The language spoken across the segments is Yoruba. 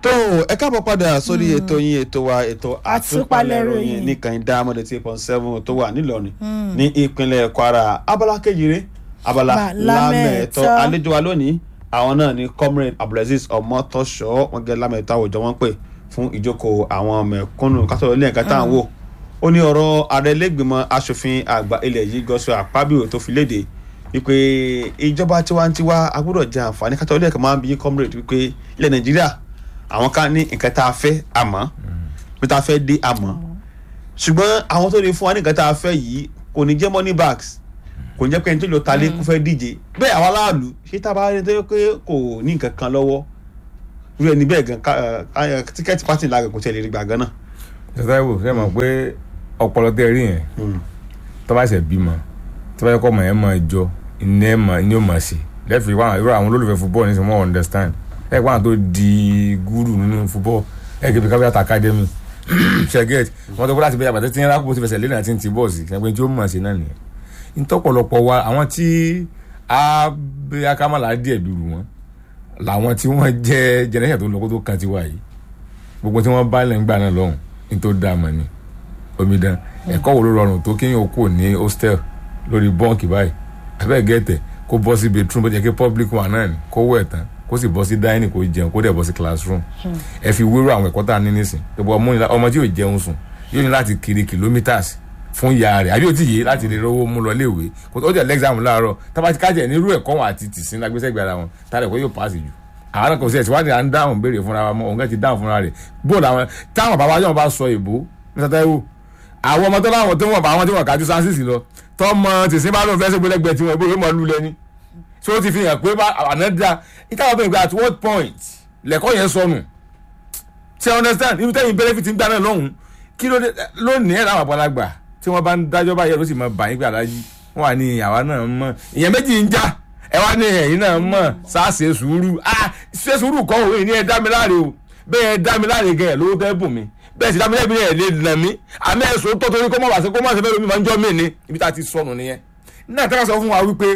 tó ẹ káàbọ̀ padà sórí ètò yín ètò wa ètò àtúpalẹ̀ ròyìn nìkan dámọ̀dé tí point seven tó wà nílọrin ní ìpínlẹ̀ kwara abala kejìlé abala lámẹ̀tọ́ àlejò wa lónìí àwọn náà ni comrade abdulaziz ọmọtọ́ṣọ́ wọn gẹ́ lámẹ̀tọ́ àwùjọ wọn pè fún ìjókòó àwọn mẹ̀kúnnù kátó ilé ẹ̀ka tá à ń wò ó ní ọ̀rọ̀ ààrẹ lẹ́gbìmọ̀ asòfin àgbà ilẹ̀ yìí gọ́sọ̀ àpábíò tó fi léde wípé ìjọba tiwantiwa agbọ́dọ̀ jẹ àǹfààní kátó ilé ẹ̀ka máa ń bí comrade wípé ilẹ̀ nàìjíríà àwọn kan ní nǹkan tá a fẹ́ àmọ́ bí tá a fẹ́ dé àmọ́ ṣùgbọ́n àwọn tó lè fún wa ní nǹkan tá a fẹ́ yìí kò ní jẹ́ money bags kò ní jẹ́ pé ẹni tó lọ ta lé kó fẹ́ díje bẹ́ẹ̀ àwọn aráàlú ṣé tá a bá rí tó yẹ pé kò ní nǹkan kan lọ́wọ́ irú ẹni bẹ́ẹ̀ gan tíkẹ́ẹ̀tì pátì láàgàn kò tiẹ̀ lè rí gbà gan náà. ṣètò ìwò ṣe mọ̀ pé ọpọlọ tẹ rí yẹn tó bá ṣe bímọ tó bá yẹ kọ́ ọmọ yẹn máa jọ iná ẹ̀ máa ní ó máa ṣe lẹ́fì irú àwọn olólùfẹ́ football ní sọ wọ́n understand ẹ̀ pọ́n tó di gúrù nínú football ẹ̀ kébí kábíyàtà academy ṣẹ́gẹ́t wọ́n tó kó láti bẹ́ẹ̀ àbàtẹ́ tí ń rákò ti fẹsẹ̀ lé náà ti ń ti bọ́ọ̀sì ṣẹ́gbẹ́ tí ó mọ̀ sí náà nìyẹn ntọ́pọ̀lọpọ̀ wa àwọn tí abẹ́ akámàlà díẹ̀ dùrù wọn làwọn tí wọ́n jẹ́ jẹnẹsẹ̀ tó lọ́kọ́ tó kan ti wá yìí gbogbo tí wọ́n bá lẹ̀ ń gbà náà lọ́hùn ní tó dá mọ̀ ni omidan ẹ̀kọ́ wo ló rọrùn tó kéèyàn kò ní hostel lórí bọ́ǹkì báyìí abẹ́ gẹ̀ẹ́tẹ̀ kó bọ́ sí bedroom bó jẹ́ kí public one náà ni kó wẹ̀ tán kó sì bọ́ sí dining kó jẹun kó dẹ̀ bọ́ sí classroom ẹ fi wérò àwọn ẹ̀kọ́ tá a ní nísìn ọmọ tí yóò jẹun sùn yóò ní láti kiri kilometres fún ìyá rẹ̀ àbí ó ti yé láti lè rówó mú lọ léèwé kò tó jẹ́ lẹ́gzámù láàárọ̀ tábàtí kájẹ̀ nírú ẹ̀kọ́ wọn àti tìsín lágbésẹ́gbẹ̀ ara wọn tá lẹ́kọ̀ọ́ yóò pàṣẹ jù àwọn náà kò sí ẹ̀sìwádìí à ń dáhùn béèrè fúnra wa mọ́ òun kẹ́ ti dáhùn fúnra rẹ̀ bóòlù àwọn táwọn bàbá yóò bá sọ èbó ní sátẹ́wò àwọn ọmọ tó láwọn tó wọ̀n bá àwọn tí wọ́n kájú sáńsìsì lọ tọmọ tìsín bá lóun fẹ́ sí gbẹlẹgbẹ tí wọn ìbò yóò mọ lulẹ̀ ni tí ó ti fi hàn pé ànádà ìtàwọn bẹ̀rẹ̀ pé at what point lẹ́kọ́ yẹn sọnù ṣe understand ibi tẹ́yìn benefit ń gbà náà lọ́hùn kí ló dé lónìí ẹ̀ láwọn àgbàlagbà tí wọ́n bá ń dájọ́ báyẹn ló sì máa bà yín pé alájí wọ́n wà ní àwa náà mọ̀ ìyẹn méjì ń já ẹ wá ní ẹ̀yìn náà mọ̀ sáàsì sùúrù ah ṣe sùúrù kọ́ òun ní ẹ dá mi láre o bẹ́ẹ̀ ẹ dá mi láre gan ẹ̀ lówó tẹ́ bùn mi bẹ́ẹ̀ sì dá mi lẹ́bi ẹ̀ lè nà mí àmì ẹ̀sùn tó torí kó mọ̀ wá sí kó mọ̀ sí fẹ́ lómi máa ń jọ́ mí ni ibi tá a ti sọnù nìyẹn náà tẹ́lá sọ fún wa wípé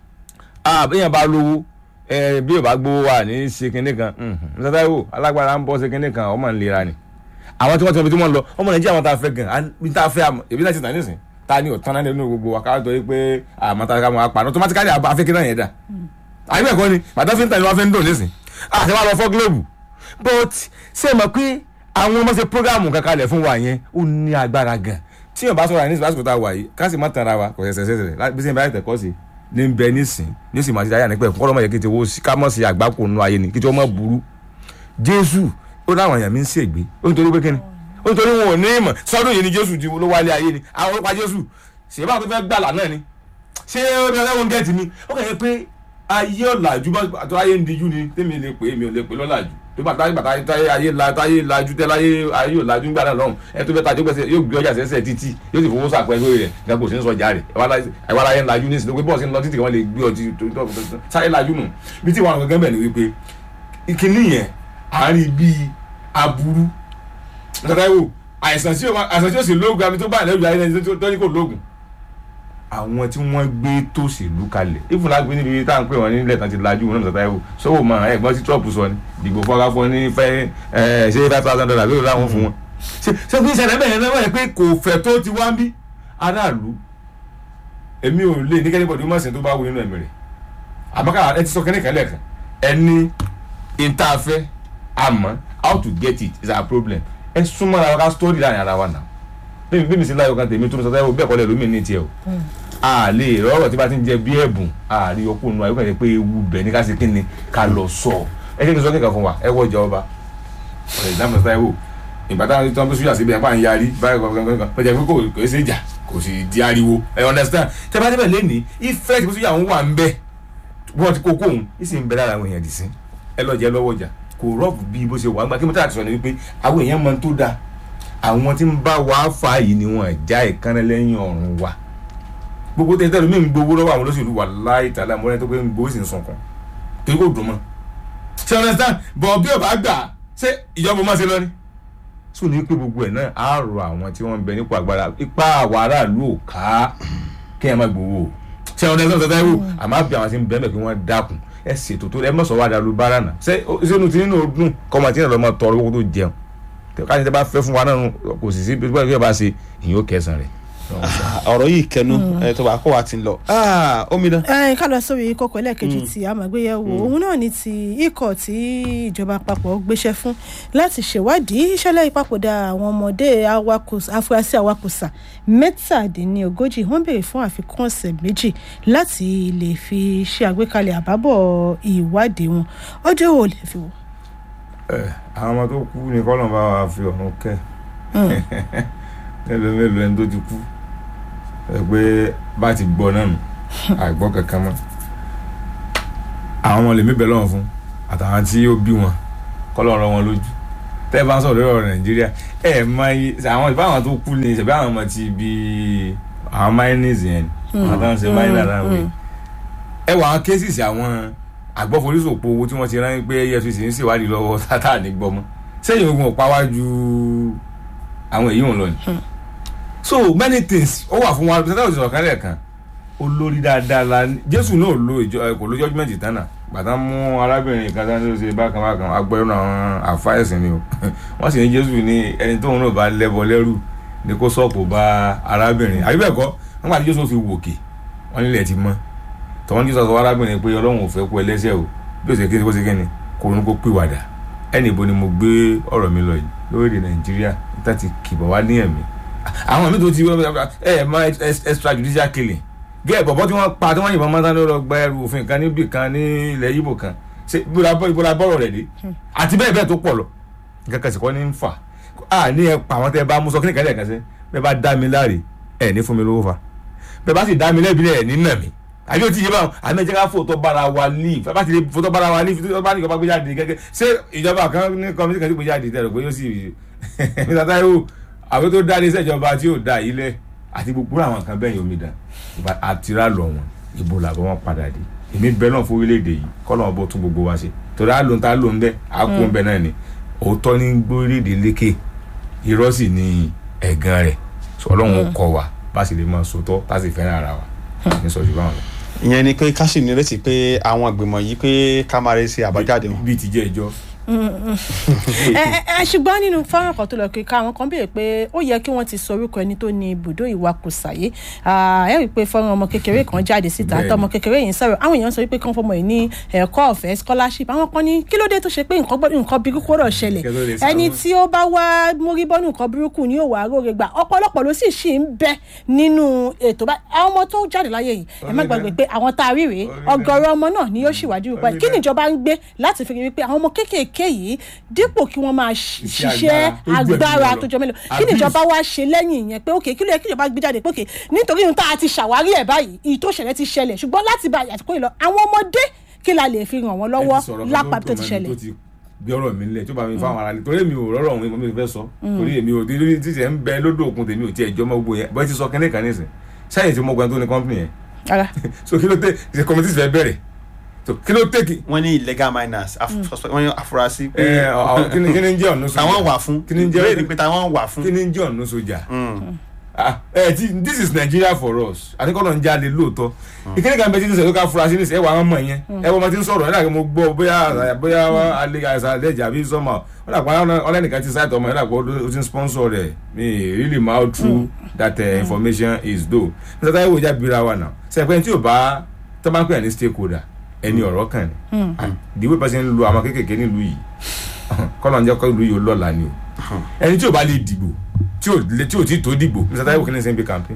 ah bẹ́ẹ̀ bá lówó ẹ bí ò bá gbowó wa ní ṣe kinní kan ǹ wo alágbára ń bọ́ ṣe kinní kan ọmọ nlera ni àwọn tí wọ́n ti wọ́n fi tí wọ́n lọ ọmọ nàìjíríà wọn tá a fẹ́ gan bí tá a fẹ́ èbí náà ti tàn nísìn ta ni ọ̀tán náà nínú gbogbo àkáwọ́ tó yẹ pé àmọ́ta ká máa pa automatically afẹ́kẹ́ náà yẹn dà àyè bẹ́ẹ̀ kọ́ ni bàtà fi ń tàn ní wọ́n fi ń dùn nísìn àti wọ́n lọ fọ́ gílóòbù but ṣé ẹ mọ̀ pé àwọn ọmọ ṣe programu kankan lẹ̀ fún wa yẹn ó ní agbára gan tí yóò bá sọ̀rọ̀ àníṣe lásìkò tá a wà yìí ká sì má tanra wa kò ṣẹ̀ṣẹ̀ ṣẹ̀ṣẹ̀ bí sẹ́yìn bá yẹ tẹ̀kọ́ sí ní bẹ nísìn ní ó sì máa ti dáyà nípẹ́ kọ́ lọ́mọ yẹ kí ti wo ká mọ̀ sí àgbákò nù ayé ni kí ti wọ́n mọ̀ burú Jésù ó láwọn èèyàn mi ń ṣègbè ó nítorí pé kíni nítorí wọn ò ní ìmọ̀ sọ́dún yìí ni jésù ti ló wálé ayé ni àwọn ọlọ́pàá jésù ṣèyí bá tó fẹ́ gbàlà náà ni ṣé ó ní ọlẹ́wọ̀n gẹ̀ẹ́tì mi ó kàn yẹ pé ayé ọ̀làjú àti ayé ń dijú ni tèmi lè pè é mi ò lè pè lọ́làjú tó bá táyé bàtà táyé ayé la táyé lajú tẹ́ láyé ayé ọ̀làjú ń gbàdá lọ́hùn ẹ tó fẹ́ tajú gbèsè yóò gbé ọjà sẹ́sẹ̀ títí yóò sì fowó sàpẹ́ lórí rẹ̀ gan kò sí ń sọjà rẹ̀ ẹ̀wá láyé ń lajú ní ìsìnkú bọ́ọ̀sì ń lọ títí kan lè gbé ọtí sáré lajú nù bí tí wọn gangan bẹ̀ ni wípé ìkíní yẹn àárín bíi aburú tọ́tàwó àìsàn tí àìsàn tí ó sì lóògùn àbí tó bá ìlẹ́rù ayé ẹni tó ní kò lóògùn. àwọn tí wọ́n gbé tòṣèlú kalẹ̀ ìfúnlágbé níbi tá à ń pè wọ́n nílẹ̀ tán ti lajú wọn náà tọ́tàwó sọ́wọ́ mọ ẹ̀gbọ́n tí trump sọ ni dìgbò fọ́nká fún ní fẹ́ ṣe five thousand dollars lórí láwọn fún wọn. ṣé kí ìṣẹ̀lẹ̀ bẹ̀rẹ̀ náà wáyé pé kò fẹ́ tó ti wá ń bí aráàlú èmi ò lè ní kẹ́nìbọ̀dì mọ̀sìn tó bá wù nínú ẹ̀mí rẹ̀ àmọ́ ẹ ti sọ kẹ́nìkẹ́lẹ̀ kan ẹni ìntàfẹ́ àmọ́ how to get it is our problem ẹ súnmọ́ ara wa ká story láàrin ara wa náà bẹ́ẹ̀ bí mi sí láyọ̀ kan tèmi tó ń sọ táyọ̀ bẹ́ẹ̀ kọ́lẹ̀ lómi ní tiẹ̀ o a lè rọrọ̀ tí bá ti ń jẹ bí ẹ̀bùn a rí ọkùnrin nù ayọ́kàn yẹn pé ewu bẹ̀ ní ká ṣe kí ni ká lọ sọ ẹ kí n sọ kíkan fún wa ẹ wọ ìjà ọba ọ̀rẹ́ ìdáhùn táyọ̀ ìgbà táwọn tó ń bí súyà síbi apá ń yarí báyìí kankan pẹ̀jẹ̀ pé kò kò ṣe ìjà kò sì di ariwo ẹ understand tẹ bá débẹ̀ lẹ́nìí ìfẹ́ tí súyà ń wà ń bẹ wọ́n ti kókó òun ìsì ń bẹ lára àwọn èèyàn dì sí ẹ lọ jẹ lọ́wọ́ jà kò rọ́ọ̀bù bí bó ṣe wà gbà kí mo tà àti sọ ni wípé àwọn èèyàn mọ tó dáa àwọn tí ń bá wa fà yìí ni wọn já ìkànnì lẹ́yìn ọ̀run wa gbogbo tẹ̀ tẹ́lẹ̀ mi ń gbowó lọ́wọ́ àwọn olóṣèlú wà láì tàlà mọ́lẹ́ tó pé ń gbowó sì ń sọ̀kan torí kò dùn mọ́ ṣe understand bọ̀ bí ò bá gbà ṣé ìjọba máa ṣe lọ ni. sùn ní pé gbogbo ẹ̀ náà á rọ àwọn tí wọ́n ń bẹ nípò agbára ipá àwọn aráàlú ò ká kí ẹ má gbowó ṣe understand tẹ́tẹ́ wò àmọ́ àbí àwọn tí ń bẹ́ẹ̀ kí wọ́n dákun ẹ ṣètò tó ẹ mọ̀ sọ wá dàlú bára nà ṣé sínú tí nínú ọdún kọ́mọ tí náà lọ́ máa tọrọ owó tó jẹun káyọ̀ tẹ́ bá fẹ́ fún wa náà kò sì sí bí wọ́n bá ṣe ìyẹn ó kẹsàn rẹ̀. ọ̀rọ̀ yìí kẹnu ẹ tó bá kó wa ti ń lọ omidan. ẹ ká lọ sórí kókó ẹlẹ́ẹ̀kejì tí a máa gbé yẹ̀ wò òun náà ni ti ikọ̀ tí ìjọba àpapọ̀ gbéṣẹ́ fún láti ṣèwádìí ìṣẹ̀lẹ̀ ìpapòdà àwọn ọmọdé afurasí awakùsà mẹ́tàdínlógójì wọ́n béèrè fún àfikún ọ̀sẹ̀ méjì láti lè fi ṣe àgbékalẹ̀ àbábọ̀ ìwádìí wọn ọjọ́ wo lè fi wò. àwọn ọmọ tó kú ni kọ́lọ̀ bá wa fi ọ̀run kẹ́ mélòó mélòó ẹni tó ti kú ẹ pé bá ti gbọ́ náà nù àìgbọ́ kankan mọ́ àwọn ọmọ lèmi bẹ̀ lọ́wọ́ fún àtàwọn tí ó bí wọn kọ́lọ́ ọ̀rọ̀ wọn lójú tẹ́ ẹ bá ń sọ̀rọ̀ lórí ọ̀rọ̀ nàìjíríà ẹ mọ iye àwọn ìbáwọn tó kú ni ṣẹ̀bí àwọn ọmọ ti bí àwọn miners yẹn àwọn tó ń ṣe miner náà wí ẹ wọ àwọn cases àwọn àgbọ̀forísòpó owó tí wọ́n ti rán pé efcc ń ṣèwádìí lọ́wọ́ tátà ní gbọ́mọ́ sẹ́yìn ogun ọ̀pá wájú àwọn èyí wọn lọ ni so many things ó wà fún wa sẹ́tà òṣìṣẹ́ ọ̀kan lẹ́ẹ̀kan olórí dáadáa la jésù náà lo ìjọ kò ló judgement tánà gbàtà mú arábìnrin kan tó ń ṣe bákan bákan agbẹ́rún àwọn àfáìsìn ni o wọ́n sì ní jésù ní ẹni tóun náà bá lẹ́bọ lẹ́rù ni kó sọ́ọ̀pù bá arábìnrin àbí bẹ́ẹ̀ kọ́ wọ́n gbà tí jésù fi wòkè wọ́n nílẹ̀ ti mọ́ tọ́wọ́n jésù sọ arábìnrin pé ọlọ́run ò fẹ́ kú ẹlẹ́sẹ̀ o bí ó ṣe kí ni kó ṣe kí ni kó ronú kó pìwàdà ẹnì ibo ni mo gbé ọ̀rọ̀ mi lọ yìí lórílẹ̀ nàìjíríà níta ti kìbọ̀ wá ní ẹ̀mí àwọn mi tó ti ẹ mọ extrajudicial killing gẹ́ẹ̀ bọ̀bọ̀ tí wọ́n pa tí wọ́n yìnbọn mọ́tà ló lọ gba ẹrù òfin kan níbì kan ní ilẹ̀ Ìgbò kan ṣe ìbúra bọ́rọ̀ rẹ̀ dé àti bẹ́ẹ̀ bẹ́ẹ̀ tó pọ̀ lọ nǹkan kan sì kọ́ ní ń fà á ní ẹ pa àwọn tẹ́ bá mú sọ kíni kan lẹ́ẹ̀kan sí bẹ́ẹ̀ bá dá mi láre ẹ̀ ní fún mi lówó fa bẹ́ẹ̀ bá sì dá mi lẹ́bi ẹ̀ ní nà mí àbí o ti yé báwọn àmì ẹ̀jẹ̀ ká fòótọ́ bára wa ní ìfẹ́ bá ti lè fòótọ́ bára wa ní ìfẹ́ bá ní ìjọba gbé jáde gẹ́gẹ́ ṣé ìjọba kan ní kọ́mítì kan ti gbé jáde tẹ̀rọ pé yóò sì mr taiwo àwọn tó dá iléeṣẹ́ ìjọba tí ò dá yìí lẹ̀ àti gbogbo àwọn kan bẹ́ẹ̀ yomi dà àtìrá lọ wọn ìbò làbọ̀ wọn padà dé èmi bẹ́ẹ̀ náà fún orílẹ̀-èdè yìí kọ́ lọ́wọ́ bó tún gbogbo wa ṣe torí àlóhun tá a lóhun bẹ́ẹ̀ á kó bẹ́ẹ̀ náà ni òótọ́ ní gbórílẹ̀-èdè lékè irọ́ sì ni ẹ̀gàn rẹ̀ ọlọ́run kọ wa bá sì lè máa sòótọ́ tá sì fẹ́ràn ara wa ní sọ́jú báwọn lọ. ìyẹn ni pé ká sì nírètí pé àwọn ìgbìmọ̀ yìí pé ká máa rí sí àbájáde wọn. bíi ti jẹ́ ìjọ ẹ ṣùgbọ́n nínú fọ́nrán kan tó lọ kíka àwọn kan béèrè pé ó yẹ kí wọ́n ti sọ orúkọ ẹni tó ní ibùdó ìwakùsà yìí ẹ rí i pé fọ́nrán ọmọ kékeré kan jáde síta àti ọmọ kékeré yìí ń sọ̀rọ̀ àwọn èèyàn sọ wípé kí wọ́n fọmọ yìí ní ẹ̀kọ́ ọ̀fẹ́ scholarship àwọn kan ní kí ló dé tó ṣe pé nǹkan gbọ́dọ̀ nǹkan burúkú rọ̀ ṣẹlẹ̀ ẹni tí ó bá wá mórí bọ́nù nǹkan burúkú ni yóò wá róore gbà ọ̀pọ̀lọpọ̀ ló sì ṣì ń bẹ nínú ètò bá àwọn ọmọ tó jáde láyé yìí ẹ má gbàgbé pé àwọn tá a rí rèé ọ̀gọ̀rọ̀ ọmọ náà ni yóò ṣèwádìí rúpa kí níjọba ń gbé láti fi rí wípé àwọn ọmọ kéékèèké yìí dípò kí wọ́n máa ṣiṣẹ́ agbára tó jọ mélòó kí níjọba wá ṣe lẹ́yìn ìyẹn pé òkè kí ló yẹ kí ìjọba gbé jáde pé òkè nítorí ohun tá a ti ṣàwárí ẹ̀ báyìí ìyí tó ṣẹlẹ̀ ti ṣẹlẹ̀ ṣùgbọ́n láti bá àtìkó yìí lọ àwọn ọmọdé kí la lè fi ràn wọ́n lọ́wọ́ lápá tó ti ṣẹlẹ̀. bí ọ̀rọ̀ mi nílẹ̀ tó bá mi fáwọn ará torí èmi ò rọrọ òun mi fẹ́ sọ torí èmi ò torí títí ẹ ń bẹ lódò òkun tèmi ò tiẹ̀ jọ mọ́ gbogbo yẹn bọ́ẹ̀ ti sọ kẹ́lẹ́ kan nísìn sẹ́yìn tí mo gbọ́n tó ní kọ́ńpìnì yẹn so kí ló dé ṣe kọ́mítì fẹ́ bẹ̀rẹ̀ so kí ló tẹ́kì. wọ́n ní illegal miners wọ́n ní afurasí pé kí ni jẹ́ ọ̀nà sójà táwọn wà fún kí ni jẹ́ bẹ́ẹ̀ ni pé táwọn wà fún. kí ni jẹ́ ọ̀nà sójà ẹ ti this is Nigeria for us àtikọ́nà ń jáde lóòótọ́ ìkéde kan bẹ títí sẹ́yìn ká fura sí ní sẹ́ ẹ wà á mọ̀ yẹn ẹ wọ́n ti ń sọ̀rọ̀ ẹ dàgbé mo gbọ́ bóyá bóyá alẹ́ àìsàn àlẹ́jà àbí sọ́mà ó dàgbà ọlẹ́nìkan ti sáìtọ̀ ọmọ ẹ dàgbà ó ti ń sponsor rẹ̀ mi really ma how true that uh, information is though nígbà táyé wò já bíra wa náà sẹ́pẹ́ tí ò bá tó bá ń pè ní stakeholder ẹni ọ̀rọ̀ kan ni the way person ń lo àwọn kékèké nílùú yìí kọ́nà ń jẹ́ kọ́ ìlú yìí ó lọ́la ni o ẹni tí ò bá lè dìbò tí ò lè tí ò tí tó dìbò Mr. Taiwo kìíní sẹ́ńpé campaign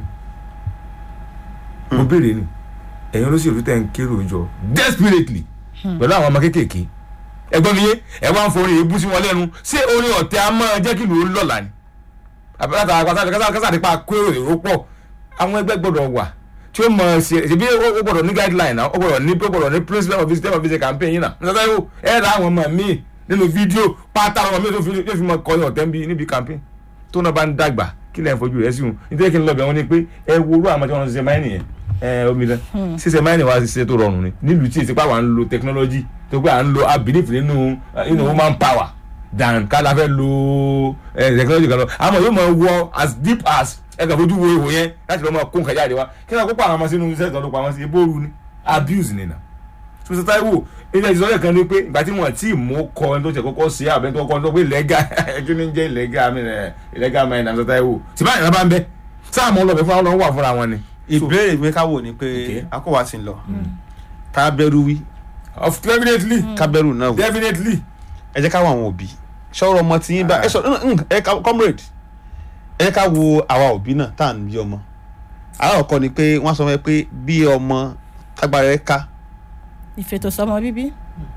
mo béèrè ni ẹ̀yin olóṣèlú tẹ̀ ń kérò jọ desperately pẹ̀lú àwọn ọmọ kékèké ẹgbọ́n mi yé ẹ wá ń forí ebú sí wọn lẹ́nu ṣé orin ọ̀tẹ̀ á máa jẹ́ kí ìlú ó lọ́la ni àbẹ̀láta àgbàtà kásàdé pa kérò èrò pọ̀ àwọn ẹgbẹ́ gbọ́dọ̀ wà tí ó mọ ṣe ṣe bí ó gbọ́dọ̀ ní guideline náà ó gbọ́dọ̀ ní ó gbọ́dọ̀ ní principle of visitor of visit campaign yìí náà Mr. Taiwo ẹ ra àwọn ọmọ mi nínú fídíò pátá àwọn ọmọ mi tó fi mọ kọyìn ọ̀tẹ̀ níbi campaign tó náà bá ń dàgbà kí lẹ́yìn fojú rẹ̀ sí wọn nítorí kí n lọ bẹ̀ wọ́n ni pé ẹ wo orú àwọn tí wọ́n ń ṣiṣẹ́ máìnì yẹn ẹ omi dán ṣiṣẹ́ máìnì wa ṣiṣẹ́ tó rọrùn ni nílùú tí ìsìnkú àwọn à ń lo technology tó pé à ń lo abilif nínú nínú woman power dan ká la fẹ́ lo technology kan lọ àmọ́ yóò máa wọ as deep as ẹ kàn fojú wo ihò yẹn láti lọ́ máa kó nǹkan jáde wá kí ni àkókò àwọn ọmọ sínú iṣẹ́ ìtọ́jú pa wọn sí ebóoru ni abuse ni na Mr. Taiwo ilé ìsọ̀rọ̀ kan ní pé ìgbà tí wọ́n ti mú kọ ẹni tó ṣe kọ́kọ́ sí àbẹ́ tó kọ́ tó pé lẹ́gà ẹjọ́ ní jẹ́ lẹ́gà mi rẹ̀ lẹ́gà mi rẹ̀ Mr. Taiwo tí báyìí náà bá ń bẹ sáà mọ́ ọlọ́bẹ̀ fúnra wọn wà fúnra wọn ni. ìbéèrè mi ká wò ni pé Okay. akọ́wà ti ń lọ ká bẹ̀rù wí of definitely ká bẹ̀rù náà wí definitely ẹ jẹ́ ká wo àwọn òbí ṣọ́rọ̀ ọmọ tí yín bá ẹ sọ ẹ ká comrade ẹ jẹ́ ká wo àwa òbí náà tá à ń bí ọmọ aláwọ̀kọ́ ni pé wọ́n sọ fún ẹ pé bí ọmọ tágbára ẹ ká ìfètòsọ́mọ bíbí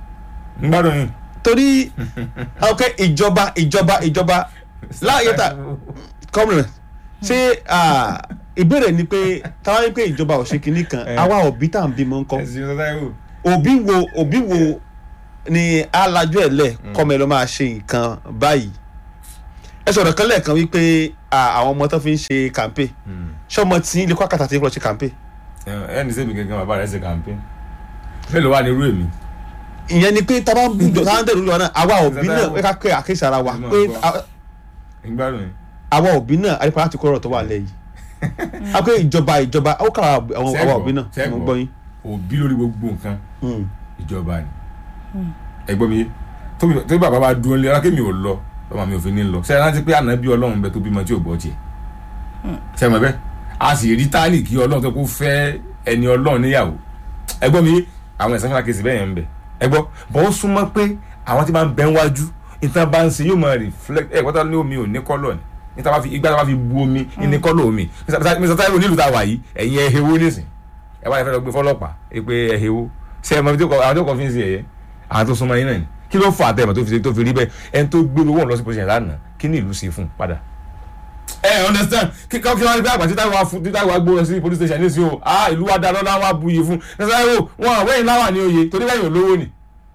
ń gbádùn yín. torí ok ìjọba ìjọba ìjọba láàyè tá comrade ṣé ah, ìbéèrè ni pé táwa ní pé ìjọba ò ṣe kinní kan Eh. àwa òbí tá à ń bímọ ńkọ́ ẹ̀sìn Mr. Taiwo. òbí wo òbí wo ni alájọ ẹ̀ lẹ̀ kọ́mọ ẹ lọ́ máa ṣe nǹkan báyìí ẹ sọ̀rọ̀ kan lẹ́ẹ̀kan wípé à, àwọn ọmọ tó fi ń ṣe kàmpé ṣọmọ tí ilé kwakàtà ti ń lọ ṣe kàmpé ẹni sẹ́mi gẹ́gẹ́ bàbá rẹ̀ ṣe campaign mélòó wà ní irú èmi. ìyẹn ni pé tábà ń bùjọ tábà ń dẹ̀rù lọ náà àwa òbí náà ẹ ká pé àkéṣe ara wa Ẹ máa pé gbọ́. à- ń gbádùn yín. àwa òbí náà àdìpọ̀ láti kó ọ̀rọ̀ tó wà lẹ́yìn a pé ìjọba ìjọba ó kà àwọn àwa òbí náà Sẹ́gbọ̀, mo gbọ́ yín. òbí lórí gbogbo nǹkan Mm. ìjọba ni ẹgbọ́n mi yé tóbi tóbi bàbá bá dúró lé alákèmí ò lọ lọ́mọ mi ò fi ní lọ sẹ́yìn láti pé ànábì ọlọ́run bẹ tó bímọ tí ò gbọ́ tiẹ̀ sẹ́yìn mọ̀ bẹ́ẹ̀ a sì rí táàlì kí ọlọ́run tó kó fẹ́ ẹni ọlọ́run níyàwó ẹgbọ́n mi yé àwọn ẹ̀sán fúnra kejì bẹ́ẹ̀ yẹn ń bẹ ẹgbọ́ bọ́ ó súnmọ́ pé àwọn tí bá ń bẹ ń wájú ìtàn bá ń ṣe yóò máa reflect ẹ̀ kọ́tà ní omi ò ní kọ́lọ̀ ni níta bá fi igbá tá bá fi bu omi ní kọ́lọ̀ omi Mr. Taiwo nílùú tá a wà yìí ẹ̀yin ẹ̀ hewo nísìn ẹ wá fẹ́ lọ gbé fọlọ́pàá ẹ pé ẹ hewo ṣe ẹ mọ ibi tó kọ àwọn tó kọ fi ń ṣe ẹ̀yẹ àwọn tó súnmọ́ yín náà ni kí ló fà á tẹ̀mọ̀ tó fi tó fi rí bẹ́ẹ̀ ẹni tó gbé owó lọ sí position lánàá kí ni ìlú ṣe fún un padà. ẹ understand kí kí wọ́n rí bí àgbà títà wà fún títà wà gbó lọ sí police station ní sí o ah ìlú wa dáná náà wà buyì fún ẹ sọ ẹ o wọn àwẹ̀yìn láwà ní oyè torí lẹ́yìn olówó ni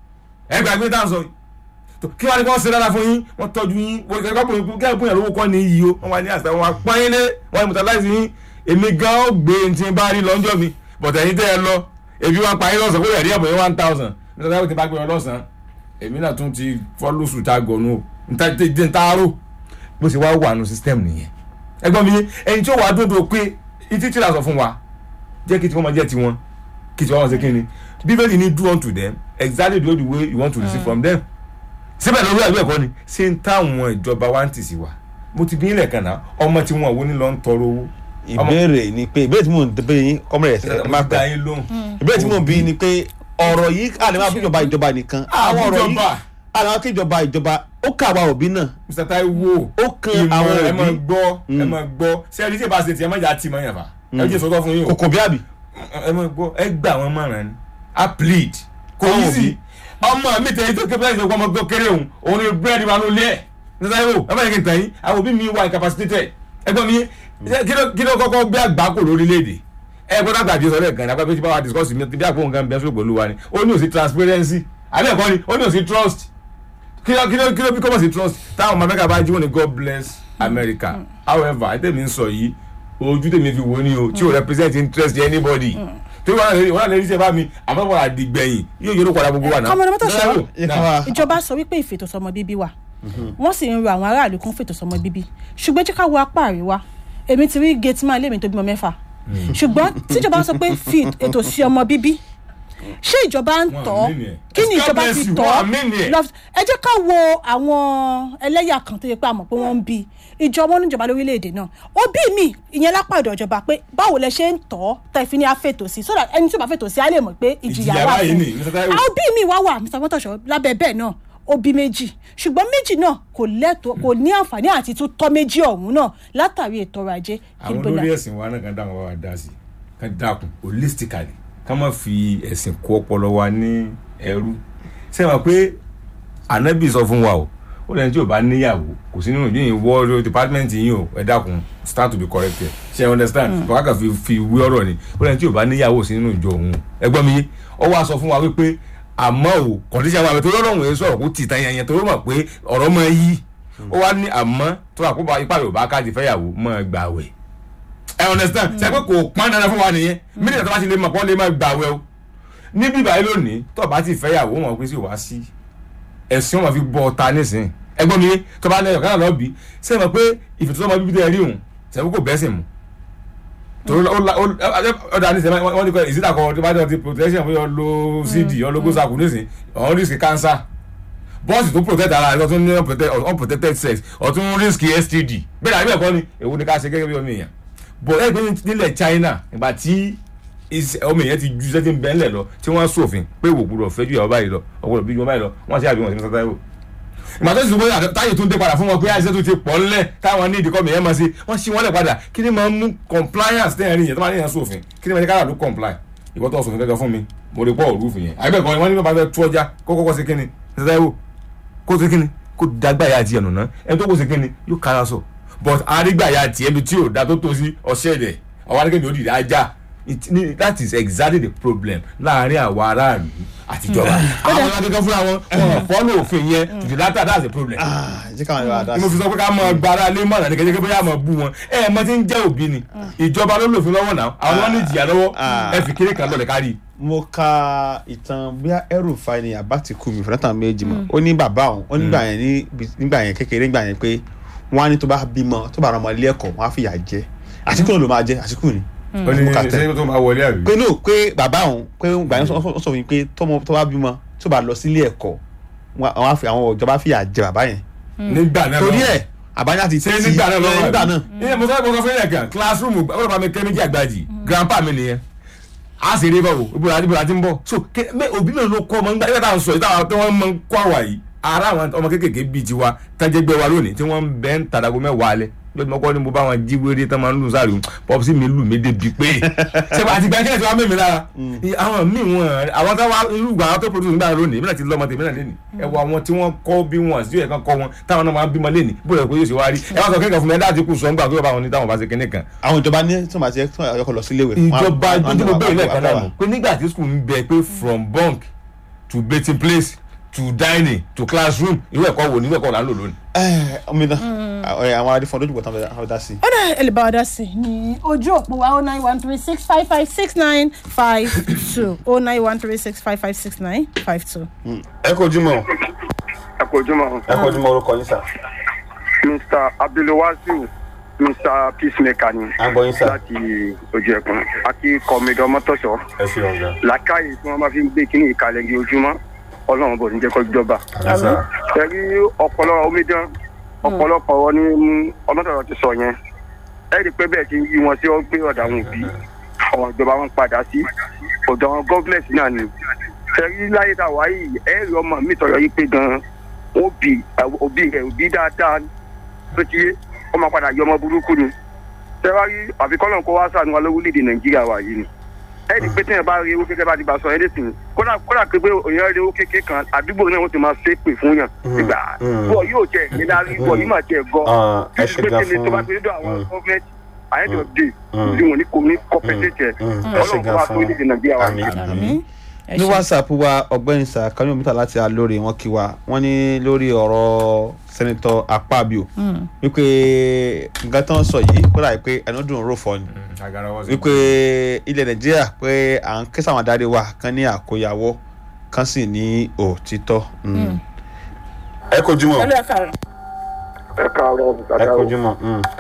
ẹ gbàgbé tá à ń sọ yìí tó kí wọ́n ní kí wọ́n ṣe dáadáa fún yín wọ́n tọ́jú yín wọ́n kí wọ́n bóyá kí wọ́n bóyá lówó kọ́ ní iyì o wọ́n wá ní àṣà wọn apá yín lé wọ́n ní mutalize yín èmi gan ó gbé ní tí n bá rí lọ́jọ́ mi bọ̀tẹ̀ yín tẹ́ ẹ lọ èmi wọn pa yín lọ́sàn kó lè rí ẹ̀bùn yín one thousand nígbà tí wọ́n ti bá gbé wọn lọ́sàn èmi náà tún ti fọ́lù sùn tá a gọ̀nù o níta tí tí n ta rò bó ṣe wá wà nù system nìyẹn ẹgbọ́n mi ẹni tí ó wàá dúró pé ìtí tí la sọ fún wa jẹ́ kí tí wọ́n máa jẹ́ tiwọn kí tí wọ́n máa ṣe kí ni bíbélì ní do unto them exactly the way you want to receive from them síbẹ̀ lórí àbí ẹ̀kọ́ ni ṣé ń táwọn ìjọba wa ń tì sí wa mo ti bí ilẹ̀ kan náà ọmọ tí wọn wo ni lọ ń tọrọ owó. ìbéèrè ni pé ìbéèrè tí mò ń débè yín comrade ẹ má máa gba pẹ́ yín lóhùn. ìbéèrè tí mò ń bí ni pé ọ̀rọ̀ yìí a lè máa bí ìjọba ìjọba nìkan àwọn ọ̀rọ̀ yìí ìjọba. a lè máa kí ìjọba ìjọba ó kà wá òbí náà Mr. Taiwo ó kan ìmọ̀ àwọn ẹ máa òbí gbọ́ ẹ máa gbọ́ sẹ́ẹ̀rì tí ì bá ṣe tiẹ̀ má jà á tì mọ́ yàn fà ẹ jẹ́ sọ́tọ́ fún yín o kòkò bí àbí. ẹ máa gbọ́ ẹ gbà wọn mọ̀ràn ni a plead kò Àwọn yí òbí. sí ọmọ mi tẹ̀lé tó kébé ẹ̀sìn ọmọ gbọ́ kéré òun òun ni búrẹ́dì wa ló lé ẹ̀ Mr. Taiwo ẹ má yẹ kí n tàn yín àwọn òbí mi wà incapacitated ẹgbọ́n mi kí ló- kí ló kọ́kọ́ gbé àgbákò lórílẹ̀‐èdè ẹ gbọ́dọ̀ àgbàdì sọ̀rọ̀ ẹ̀kan ní apá tí bá wa discuss mi bí àpò nǹkan bẹ́ẹ̀ sọ̀rọ̀ pẹ̀lú wa ni ó ní òsì transparency àbí ẹ̀kọ́ ni ó ní òsì trust kí ló kí ló kí ló bí kọ́mọ̀ sí trust táwọn ọmọ amẹ́ríkà bá jí wọn ni God bless America however ẹ tẹ̀mí ń sọ yìí ojú tèmi fi wò ni o tí o represent interest anybody tí wọn náà lè wọn náà lè rí sẹ́fà mi àmọ́ wọn àdìgbẹ̀yìn yóò yọrọ padà gbogbo wa náà. Kọ́mọdé mọ́tò ṣọ́. Yẹ ká wá- ìjọba sọ wípé ìfètòsọ́mọ bíbí wà wọ́n sì ń rọ àwọn aráàlú kún fètòsọ́mọ bíbí ṣùgbọ́n jẹ́ ká wo apá àríwá èmi ti rí gate man lémi tó bímọ mẹ́fà ṣùgbọ́n tíjọba sọ pé fi ètò sí ọmọ bíbí ṣé ìjọba ń Wọn tọ́ àmì ni ẹ̀. kí ni God ìjọba bless fi you, tọ́ wọn àmì ni ẹ̀. lọ ẹ jẹ́ ká wo àwọn ẹlẹ́yà kan tó yẹ pé a mọ̀ pé wọ́n ń bí ìjọba oníjọba lórílẹ̀‐èdè náà òbí mi ìyẹn lápá ọ̀dọ̀ ìjọba pé báwo lẹ ṣe ń tọ́ tẹ́ fi ní àfètò sí so that ẹni tí ó bá fètò sí á lè mọ̀ pé ìjìyà Ìjìyà wà báyìí fún ni, Mr. Taiwo. àwọn òbí mi wá wà mr mọ́tòṣọ́ lábẹ́ bẹ́ẹ̀ náà òbí méjì ṣùgbọ́n méjì náà kò lẹ́tọ̀ọ́ kò ní àǹfààní àti tún tọ́ méjì ọ̀hún náà látàrí ètò ọrọ̀ ajé àwọn Ibo la- olórí ẹ̀sìn wa náà kan dáhùn wá wá dá sí kan dákun holistically ká má fi ẹ̀sìn kó ọpọlọ wa ní ẹrú ṣé wàá pé ànábì sọ fún wa o ó lẹ́ni tí ò bá níyàwó kò sí nínú yìnyín wọ́ọ́rọ́ department yìí o ẹ dákun stand to be corrected ṣe ẹ understand bàbá kan fi fi wí ọ̀rọ̀ ni ó lẹ́ni tí ò bá níyàwó sí nínú ìjọ òun ẹ gbọ́ mi yé ọ wá sọ fún wa wípé àmọ́ o kọ̀díṣà wa tó lọ́rùn yẹn sọ̀rọ̀ kó tì tán yẹn yẹn tó mọ̀ pé ọ̀rọ̀ máa yí ó wá ní àmọ́ tó wà kó bá ipá Yorùbá káàdì fẹ́yàwó máa gbà wẹ̀ ẹ understand ṣe pé kò pọn dandan fún wa nìyẹn mílíọ̀nù tó bá ti lè mọ̀ pọ́n lè máa gbà wẹ̀ o níbí báyìí lónìí tó o bá ti fẹ́yàwó wọn pé sí wá sí ẹ̀sìn wọn fi bọ́ ọta nísìnyí ẹgbọ́n mi tó bá lẹ́yìn ọ̀kan náà lọ́ọ́ bí ṣe mọ̀ pé ìfètòsọ́mọ bíbí tẹ́ ẹ rí òun ṣe pé kò bẹ́sìn mu torí ó la- ó- ó dà ní sẹ́mi wọ́n ní kọ́ ìsídà kan tó bá jọ ti protection fún yọ lo cd yọ lo gosaku nísìn ọ̀hún risk cancer bọ́ọ̀sì tó protect ara rẹ̀ ọ̀tún ní unprotected- unprotected sex ọ̀tún risk std bẹ́ẹ̀ àbí ẹ̀kọ́ ni èwo ni ká ṣe gẹ́gẹ́ bí ọmọ èèyàn bọ̀ ẹ̀ pé nílẹ̀ china ìgbà tí is- ọmọ èèyàn ti ju sẹ́tì bẹ́ẹ̀lẹ̀ lọ tí wọ́n sòfin pé ìwò gbúdọ̀ fẹ́ ju ìyàwó báyìí lọ ọgbọ́dọ̀ bí ju wọn báyìí lọ wọ́n ṣe àbí wọn sí ní sátá ìwò ìgbà tó sì sọ pé àtẹ- táyé tún dé padà fún wọn pé àìsàn tó ti pọ̀ ńlẹ̀ táwọn ní ìdíkọ́ mìíràn máa ṣe wọ́n ṣí wọn lẹ̀ padà kí ni máa ń mú compliance tẹ̀yìn rí yẹn tó máa ní yẹn sófin kí ni máa ní kára ló comply ìwọ́n tó sòfin gẹ́gẹ́ fún mi mo rí pọ̀ òrùfin yẹn àbẹ̀kọ́ ni wọ́n ní bàbá fẹ́ tú ọjà kó kọ́kọ́ sí kíni ṣẹ́ṣẹ́ wò kó sí kíni kó dàgbà ya tiẹ̀ nùnà ẹni tó kó sí kíni yóò kára sọ but arígbà ya tiẹ̀ bi tí ò da tó tó sí ọṣẹ́ rẹ̀ àwọn arígbà yóò dìde ajá It- ni- that is exactly the problem láàrin àwọn aráàlú àtijọba àwọn ọmọ akẹ́kọ̀ọ́ fúnra wọn wọn fọ́lọ́ òfin yẹn to the latter that's the problem Ah, jẹ́ káwọn ìwà dá ni mo fi sọ pé ká mọ gbára lé mọ̀nà ní kẹ́kẹ́ bóyá mọ̀ bú wọn ẹ ẹ mọ tí ń jẹ́ òbí ni ìjọba ló lòfin lọ́wọ́ náà àwọn wọn ní ìjìyà lọ́wọ́ Ah. ẹ fi kéré kan lọ́lẹ̀ kárí. mo ka ìtàn bíi ẹrùfà ni àbátìkù mi fúnátà méjì mọ ó ní bàbá òun ó nígbà yẹn ní nígbà yẹn kékeré nígbà yẹn pé wọn á ní tó bá bímọ tó bá rán ọmọ ilé ẹ̀kọ́ wọn á fìyà jẹ àtìkù náà ló máa jẹ àtìkù ni. ó ní mo kà tẹ́. ṣé tó máa wọlé àbí. pé no pé bàbá òun pé gbà yẹn sọ sọ fún mi pé tọmọ tó bá bímọ tó bá lọ sílé ẹ̀kọ́ wọn àwọn á fi- àwọn ìjọba fìyà jẹ bàbá yẹn nígbà náà torí lọ́wọ́. ẹ̀ àbájá ti ṣé nígbà náà lọ́wọ́ nígbà náà ìyẹn mo sọ pé mo sọ fún yẹn kan classroom ọlọ́pàá bá mi kẹ́ méjì àgbàjì grandpa mi nìyẹn a sì rí báwo ibùdó àti ibùdó àti ń bọ̀ so ké- mẹ òbí mi ló kọ́ ọmọ nígbà nígbà tá à ń sọ yìí táwọn tí wọ́n máa ń kọ́ àwà yìí ara àwọn ọmọ kéékèèké bíi tiwa tájẹgbẹ́ wa lónìí tí wọ́n ń bẹ́ ń tàdàgọ́ mẹ́wàá alẹ́ lọ́dún mọ́kọ́ ni mo bá wọn jí wéré tán máa ń lù sáré pọ́pùsì mi lù mí débi pé ṣé àti gbà kílẹ̀ tí wọ́n mímí lára àwọn míì wọn àwọn táwa irú ìgbà àwọn tó produce nígbà lónìí ìbílẹ̀ ti lọ́mọ tèmi náà lénìí ẹ wọ àwọn tí wọ́n kọ́ bí wọn sí ẹ̀kan kọ́ wọn táwọn náà máa ń bímọ lénìí bóyá pé yóò ṣe wá rí ẹ wá sọ kéèkàn fún mi ẹ dáàtí kù sọ ńgbà tó bá wọn ní táwọn bá ṣe kinní kan àwọn ìjọba ní tí wọn bá ti tí wọn yọkọ lọ sílé ìwé. ìjọba ojú mo bẹ̀rẹ̀ lẹ́ẹ̀kan náà mọ̀ pé nígbà tí school ń bẹ pé from bunk to bathing place to dining to classroom irú ẹ̀kọ́ wo ni irú ẹ̀kọ́ là ń lò lónìí. omi náà àwọn adífọ́n lójú bọ̀tán fẹ́ dá sí. ó dẹ̀ ẹ lè bá wa dá sí i ní ojú òpó wa oh nine one three six five five six nine five two oh nine one three six five five six nine five two. ẹ kojú mọ ẹ kò jùmọ̀ ẹ kojú mọ orúkọ yín sà mr abdulwasiu mr peacemaker ni à ń gbọ́ yín sà láti ojú ẹkùn àti kọmídọ mọtọsọ ẹ ṣe ọ̀gá. làákàyè tí wọn bá fi ń gbé kíní ìkàlẹ̀ ní ojúmọ́ ọlọ́run bò ní jẹ́ kó jọba ẹ̀rí ọpọlọ omidan ọ̀pọ̀lọpọ̀ wọn ní ọmọdọ̀rọ̀ ti sọ yẹn ẹ rí i pé bẹ́ẹ̀ ti ń yí wọn sí ọgbẹ́ ọ̀dà àwọn òbí àwọn ìjọba wọn padà sí ọ̀dọ̀ àwọn gọ́ọ̀mẹ̀ntì náà ni ẹ̀rí láyé tá a wá yìí ẹ rí ọmọ mi tọ̀yọ̀ yìí pé gan-an òbí òbí rẹ̀ òbí dáadáa tó ti yé ọmọ padà yọ ọmọ burúkú ni tẹ́wárí àfikọ́nà kó wá sànù wa lórílẹ̀‐èdè nàìjíríà wa yìí ni ẹ rí i pé tẹ́yìn bá rí owó kékeré bá ti bá sọ ẹ́ lẹ́sìn kódà kódà pé pé òyìn rí owó kékeré kan àdúgbò náà wọ́n ti máa ṣépè fún yàn nígbà bọ̀ yóò jẹ́ ìnílárí bọ̀ yìí máa jẹ́ gọ́ ẹ ṣe gan tó bá fún fi dọ̀ àwọn gọ́ọ̀mẹ̀ntì àyẹ̀dọ̀ dé tí wọ́n ní kò ní kọ́pẹ́tẹ̀tẹ̀ ẹ ṣe ọlọ́run gan kó wá fún sórílẹ̀‐èdè nàìjíríà wa àmì yìí. àmì. ẹ ní ṣe. whatsapp wa ọ̀gbẹ́ni sà kanyọ mítà láti alóore wọn kí wa wọn ní lórí ọ̀rọ̀ sẹ́nitọ́ akpabio wípé nǹkan tó ń sọ yìí kódà yìí pé ẹnu dùn rò fọ ni wípé ilẹ̀ nàìjíríà pé à ń ké sáwọn adarí wa kan ní àkóyawọ́ kan sì ní òtítọ́. Mm. ẹ kojú mọ Hello, ẹ káàárọ̀. ẹ káàárọ̀ ẹ kojú mọ.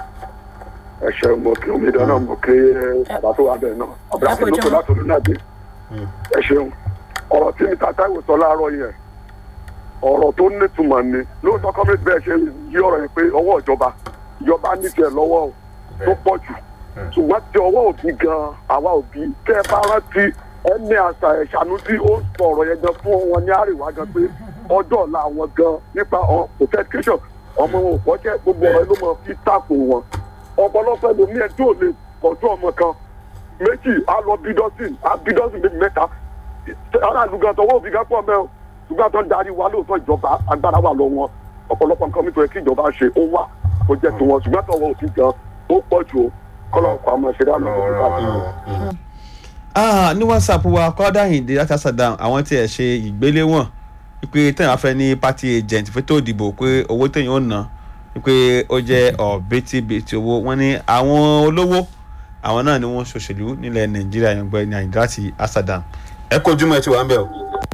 ẹ ṣeun mo kí omi dáná mo kí bàbá tó wà bẹ́ẹ̀ náà ọ̀bẹ àti lóko láti olú náà dé ẹ ṣeun ọ̀rọ̀ tí mi tata ìwò sọ láàárọ̀ yẹn ọ̀rọ̀ tó nítumọ̀ ni lóòótọ́ kọ́mẹ́tì bẹ́ẹ̀ ṣe yí ọ̀rọ̀ yẹn pé ọwọ́ ìjọba ìjọba nífẹ̀ẹ́ lọ́wọ́ o tó pọ̀ jù ṣùgbọ́n tí ọwọ́ òbí gan àwa òbí tẹ́ ẹ bá rántí ẹni àṣà ẹ̀ṣánú tí ó sọ ọ̀rọ̀ yẹn gan fún wọn ní àríwá gan pé ọjọ́ ọ̀la àwọn gan nípa protection ọmọ wọn ò kọ́jẹ́ gbogbo ọ̀rọ̀ ló mọ fi tàkò wọn ọ̀pọ̀lọpọ̀ ẹlòmíì ẹ̀ tí ò lè kọjú ọmọ kan méjì á lọ bí dọ́sìn á bí dọ́sìn méjì mẹ́ta aráàlú gan tọwọ́ òbí gan pọ̀ mẹ́ o ṣùgbọ́n àtọ́ ń darí wa lóòótọ́ ìjọba agbára wà lọ wọn ọ̀pọ̀lọpọ̀ nǹkan nítorí kí ìjọba ṣe ó wà kó jẹ́ tiwọn ṣùgbọ́n tọwọ́ òbí gan ó pọ̀ jù o kọ́lọ́ọ̀kọ́ àmọ́ ṣe dá lọ́wọ́ ah ní whatsapp wa kọ́dà ìdè láti àṣàdàn àwọn tí ẹ̀ ṣe ìgbéléwọ̀n wípé téèyàn bá fẹ́ ní party agent fẹ́tò ìdìbò pé owó téèyàn ó ná wípé ó jẹ́ ọ̀bẹ́tìbẹ́tì owó wọ́n ní àwọn olówó àwọn náà ni wọ́n ṣòṣèlú nílẹ̀ nàìjíríà yẹn gbọ́ ní àyíndá láti àṣàdàn. ẹ kojú mọ́ ẹ ti wà ń bẹ̀ o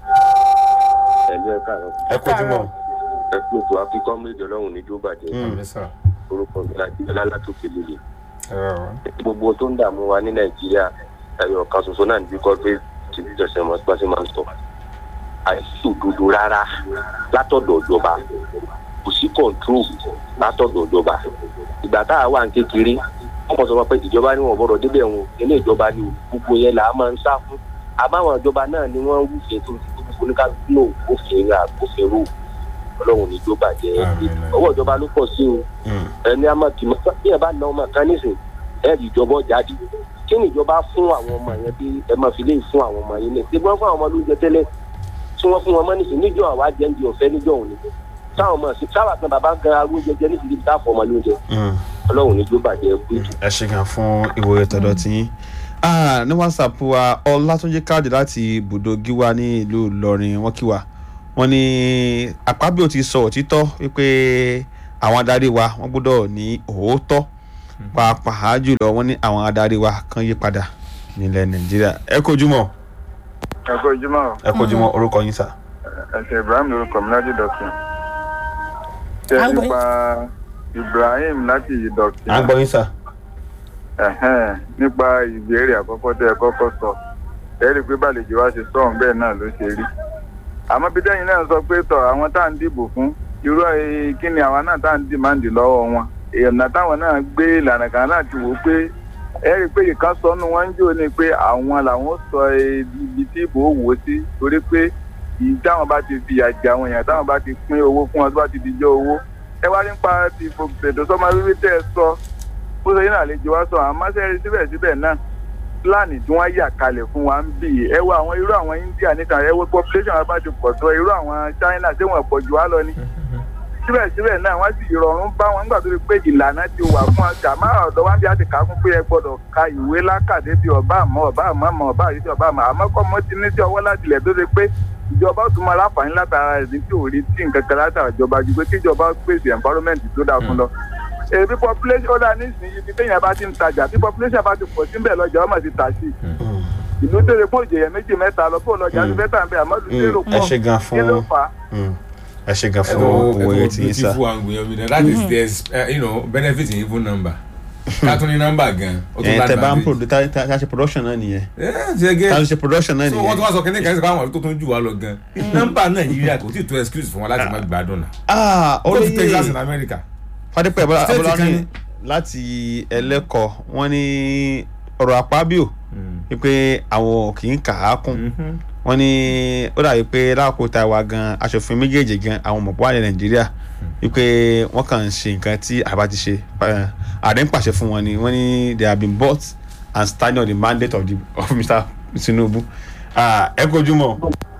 ẹgbẹ́ káàárọ̀ ẹ kojú mọ́. ẹ pé ètò akíkọ́ méjì ọlọ́run ní jóbàjẹ́ orúkọ mi láti ọlá látòkè lélẹ̀ gbogbo tó ń dààmú wa ní nàìjíríà ẹyọ kan ṣoṣo náà níbi corporate tv jọsẹ mọ sípàṣẹ máa ń sọ àìsí òdodo rárá látọ̀dọ̀ ìjọba kò sí control látọ̀dọ̀ ìjọba ìgbà tá a wà ní kékeré wọn kàn sọ wọn pé ìjọba ni wọn gbọ́dọ̀ débẹ̀ wọn ilé ìjọba ni gbogbo yẹn là á máa ń sá fún àbáwọn ìjọba náà ni wọn wúfin tó ti gbogbo oníkálukú náà òfin rà òfin rò ọlọ́run ní ìjọba jẹ́ ọwọ́ ìjọba ló pọ̀ sí o ẹni a máa kìmọ̀ bí ẹ bá na ọmọ kan nísìn ẹ rí ìjọba jáde kí ni ìjọba fún àwọn ọmọ yẹn bí ẹ máa fi lè fún àwọn ọmọ yẹn lẹ ṣé wọ́n fún àwọn ọmọ lóúnjẹ tẹ́lẹ̀ tí wọ́n fún wọn mọ́ nísìn níjọ́ àwa jẹ́ ń di ọ̀fẹ́ níjọ́ òní táwọn ọmọ sí sábà kan bàbá gan arú oúnjẹ jẹ níbi tá a fọ ọmọ lóúnjẹ ọlọ́run ní ìjọba jẹ́ kú jù. ẹ ṣe gan fún ìwòye tọ̀dọ̀ tí yín ní whatsapp wa ọlátúnjí káàdì láti ibùdó gíwá ní ìlú ìlọrin wọn kí wa wọn ní àpábíò ti sọ òtítọ́ wípé àwọn adarí wa wọn gbọ́dọ̀ ní òótọ́ pàápàá jùlọ wọn ní àwọn adarí wa kan yí padà nílẹ̀ nàìjíríà ẹ kojúmọ́ ẹ kó ojúmọ́ o. ẹ kojúmọ́ orúkọ yín sà. ẹsẹ̀ ibrahim lorúkọ mi láti dọ̀tún. ṣé À ń gbọ́ nípa ibrahim láti dọ̀tún. à ń gbọ́ yín sà. Ẹ̀hẹ́n, nípa ìbéèrè àkọ́kọ́ tẹ́ ẹ kọ́kọ́ sọ ẹ rí i pé bàlejò wa ṣe sọ̀hún bẹ́ẹ̀ náà ló ṣe rí. àmọ́ bí tẹ́yìn náà sọ pé tọ̀ àwọn tá à ń dìbò fún irú ẹ̀ kí ni àwa náà tá à ń dìmáàndì lọ́wọ́ wọn èèyàn táwọn náà gbé ìlànà kan náà ti wò ó pé ẹ rí i pé ìkan sọnù wọn ń jò ní pé àwọn làwọn sọ ibi tí ìbò wò sí torí pé ìyí táwọn bá ti fìyà jẹ àwọn èèyàn táwọn bá ti pín owó fún wọn tó bá ti di jọ owó ẹ wá nípa ti fòkùtẹ̀dọ̀ sọmọ wíwí tẹ́ ẹ sọ bó ṣe yín àlejò wa sọ àmọ́ sẹ́rí síbẹ̀síbẹ̀ náà pílánì tí wọ́n yà kalẹ̀ fún wa ń bì í ẹ wo àwọn irú àwọn India níta ẹ wo population wa bá ti pọ̀ tó irú àwọn China tí wọ́n pọ̀ jù wá lọ ni síbẹ̀síbẹ̀ náà wọ́n sì rọrùn bá wọn nígbà tó ti pé ìlànà ti wà fún wa jàmá ọ̀dọ́ wa ń bí a ti kà á fún pé ẹ gbọ́dọ̀ ka ìwé lákàdé bí ọba àmọ́ ọba àmọ́ àmọ́ ọba àyè tí ọba àmọ́ àmọ́ kọ́ mọ́ ti ní sí ọwọ́ láti ilẹ̀ tó ṣe pé ìjọba ó tún máa láǹfààní látara rẹ̀ ní tí ò rí tí nǹkan kan látara ìjọba ju pé kíjọba pèsè environment tó dáa fún lọ èbí population ọ̀dà nísìnyí ibi téèyàn bá ti ń tajà bí population bá ti pọ̀ síbẹ̀ lọ́jà ọmọ ti tà sí i ìlú tèrè fún òjèyẹ méjì mẹ́ta lọ fún ọlọ́jà ti fẹ́ẹ́ tà ń bẹ àmọ́ ìlú tèrè ẹ ṣe gan pọ̀ kí ló fún fà á. ẹ ṣe gan fún ìwòye tí yín sà. beautiful angle yan mi na that is there's uh, you know benefit in even number ká tún ní nọ́mbà gan ó tún ẹ bá tẹ bá ń advantage. produ tá tá tá ṣe production náà nìyẹn ẹ ṣe gé tá ṣe production náà so wọ́n tún nìyẹn. wá sọ kínní kan sí káwọn tó tún jù wá lọ gan nọ́mbà nàìjíríà kò tí ì tó excuse fún wa láti má gbádùn náà ah go to Texas in olóyè America fadépẹ́ State abọ́lá kan ní ní. láti ẹlẹ́kọ̀ wọ́n ní ọ̀rọ̀ àpábíò wípé àwọn kì í kà á kún wọ́n ní ó dàbí pé láàkó ta wa gan aṣòfin méjèèjì gan àwọn ọmọ buhari nàìjíríà wípé wọ́n kàn ń ṣe nǹkan tí àbá ti ṣe eh, ààrẹ ń pàṣẹ fún wọn ni wọ́n ní they have been bought and standing on the mandate of, the, of mr tinubu Ah, ẹ kojú mọ́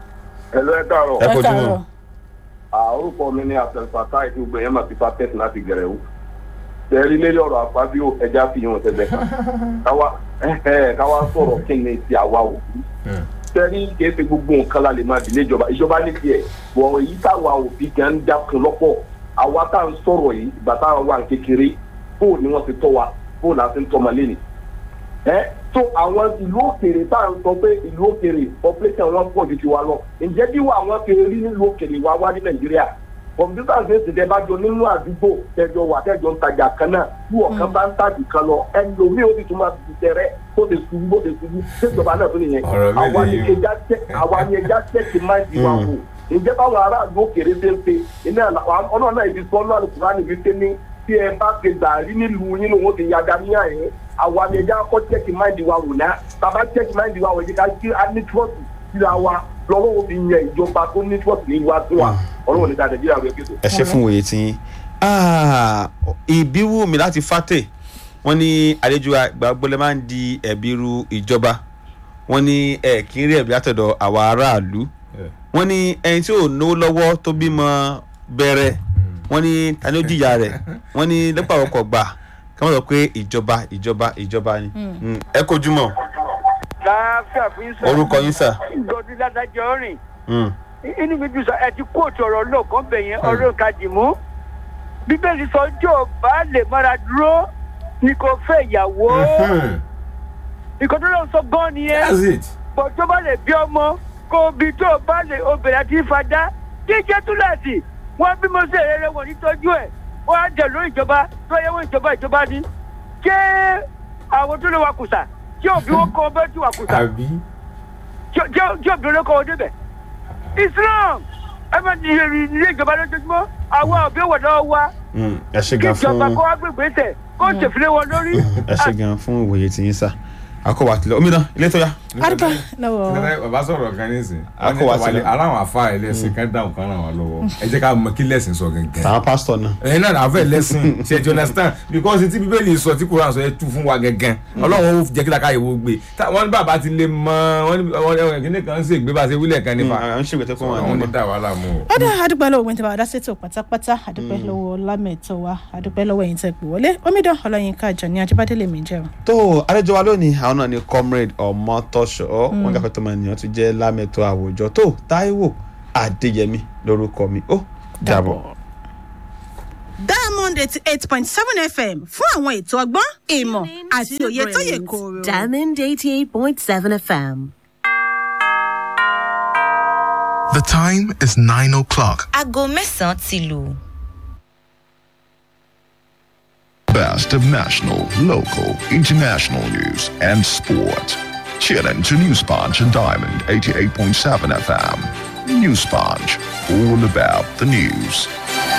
ẹ lọ ẹ káàárọ̀ ẹ kojú mọ́ Ah, orúkọ mi ní abdulfatah ìlú gbẹ̀yẹ́ máa fi fatẹ́sì láti gẹ̀rẹ́wò tẹ̀rí lórí ọ̀rọ̀ àfábíò ẹja fi hàn tẹ̀lé kan káwa ẹ̀hẹ́, káwa sọ̀rọ̀ kí ni ti àwa òbí tẹ̀rí kìí ṣe gbogbo nǹkan la lè máa dìlé ìjọba ìjọba ní tiẹ̀ wọ̀ èyí táwa òbí gan ń dákun lọ́pọ̀ àwa tá à ń sọ̀rọ̀ yìí ìgbà táwa wà ní kékeré bóò ni wọ́n ti tọ́ wa bóò la ti ń tọ́ ma lé ni ẹ tó àwọn ìlú òkèèrè tá à ń sọ pé ìlú òkèèrè population wọn pọ̀ ju tiwa lọ ǹjẹ́ bí wà wọ́n ti rí nílùú òkèèrè wa wá ní nàìjíríà kọ̀mpútà ṣe ti tẹ bá jọ nínú àdúgbò tẹjọ wà tẹjọ ń tajà kan náà bí ọ̀kan bá ń tàjù kan lọ ẹlòmíì ó sì tún máa fi tẹrẹ bó ti ṣubú bó ti ṣubú ṣèjọba náà tó nìyẹn Ọ̀rọ̀ mi àwa ni nìyí o. ẹja tẹ àwa ni ẹja tẹ ti máa di wa wò ǹjẹ́ báwọn aráàlú òkèèrè ṣe ń pe iná ọlọ́run náà ibi sọ́nù àlùkùránì wí pé ní tí ẹ bá ti dàrí nílùú yín lòun ó ti yàgá ní àyè àwa ni ẹja kọ́ tẹ́kì máìndì wa wò náà bàbá tẹ́kì máìndì wa wò ẹ̀jẹ̀ ká kí á ní trọ́ọ̀tì síra wa lọ́wọ́ wo fi yẹ ìjọba tó ní trọ́ọ̀tì ní wa tó wa ọlọ́run ní dáadáa nàìjíríà rẹ̀ kéde. ẹ ṣe fún òye tí yín Ah, ìbíwù mi láti fàtẹ wọ́n ní àlejò àgbàgbọlẹ máa ń di ẹ̀bi ru ìjọba wọ́n ní ẹ kì í rí ẹ̀bi látọ̀dọ̀ àwa aráàlú wọ́n ní ẹni tí ò náwó lọ́wọ́ tó bímọ bẹ̀rẹ̀ wọ́n ní tani ó jìyà rẹ̀ wọ́n ní lẹ́pà ọkọ̀ gbà kí wọ́n sọ pé ìjọba ìjọba ìjọba ni Mm, ẹ kojú mọ́ láàfíà fún yín sọ. orúkọ yín sà. gọdún ládàjọ rìn Mm, inú mi dùn sọ ẹ ti kóòtù ọ̀rọ̀ lọ́ọ̀kan bẹ̀ yẹn ọ̀rọ̀ kàdìmú bíbélì sọ jọ bá lè mára dúró ni kò fẹ́ ìyàwó nǹkan tó lọ sọ gan nìyẹn that's it bọ̀ tó bá lè bí ọmọ kó bí tó bá lè obìnrin àti ìfadá jíjẹ́ túláàsì wọ́n bí mo ṣe rere wọ̀ nítọ́jú ẹ̀ wọ́n á jẹ̀ lórí ìjọba tó yẹ wọ́n ìjọba ìjọba ní ṣé àwọn tó lè wa kùsà tí òbí wọn kọ bẹ́ẹ̀ tí wà kùsà àbí tí tí- tí òbí wọn kọ wọn débẹ̀ islam ẹ máa ní ilé ìjọba lójoojúmọ́ àwọn òbí wọ̀ náà wá Mm, ẹ ṣe kí gan ìjọba fún kó wá gbègbè tẹ̀ kó ṣèfilé wọn lórí. ẹ ṣe gan fún ìwòye tí yín sá akọwà tilẹ̀ omidan ilé tó yá. adúgbò lọ́wọ́ Tẹ́lẹ̀ bàbá sọ̀rọ̀ kan nísìn A kò wá sílẹ̀. ara àwọn afá ẹlẹ́sìn kan dáhùn kan ràn wá lọ́wọ́ ẹ jẹ́ ká mọ kí lẹ́sìn sọ gẹ́gẹ́ tàwọn pásítọ̀ náà. ẹ̀yin náà àfẹ́ lẹ́sìn ṣe ti understand because tí bíbélì sọ tí kúrò àṣọ ẹ tú fún wa gẹ́gẹ́ ọlọ́run ó jẹ́ kí lákàyè wo gbé Tá- wọ́n ní bàbá ti lè mọ wọ́n ní wọ́n ní kíní kan ń ṣègbè bá ṣe wílẹ̀ kan nípa à ń ṣègbè tó kọ́ wọn àwọn ní onídàá wàhálà mú o. ọdọ adúpẹ́ lọ́wọ́ gbẹ̀ntẹ́ bá dásètò pátápátá adúpẹ́ lọ́wọ́ lámẹ̀tọ́ wa adúpẹ́ lọ́wọ́ ẹ̀yin tẹ́ pè wọlé omidan ọlọ́yinka àjọ ní ajíbádé lèmi jẹ́ o. tó àlejò wa lónìí àwọn náà ni comrade ọmọtọṣọ wọn gàfẹ́ tó máa nìyàn tó jẹ́ lámẹ́tọ́ àwùjọ tó táíwò adéyẹmí lórúkọ mi ó dàbọ̀. diamond eighty eight point seven fm fún àwọn ètò ọgbọ́n ìmọ̀ àti òye tó yẹ kóró. Diamond 88.7 FM. The time is 9 o'clock. aago mẹ́sàn-án ti lù. Best of national, local, international news and sport. Tune in to News Punch and Diamond 88.7 FM. News Punch, all about the news.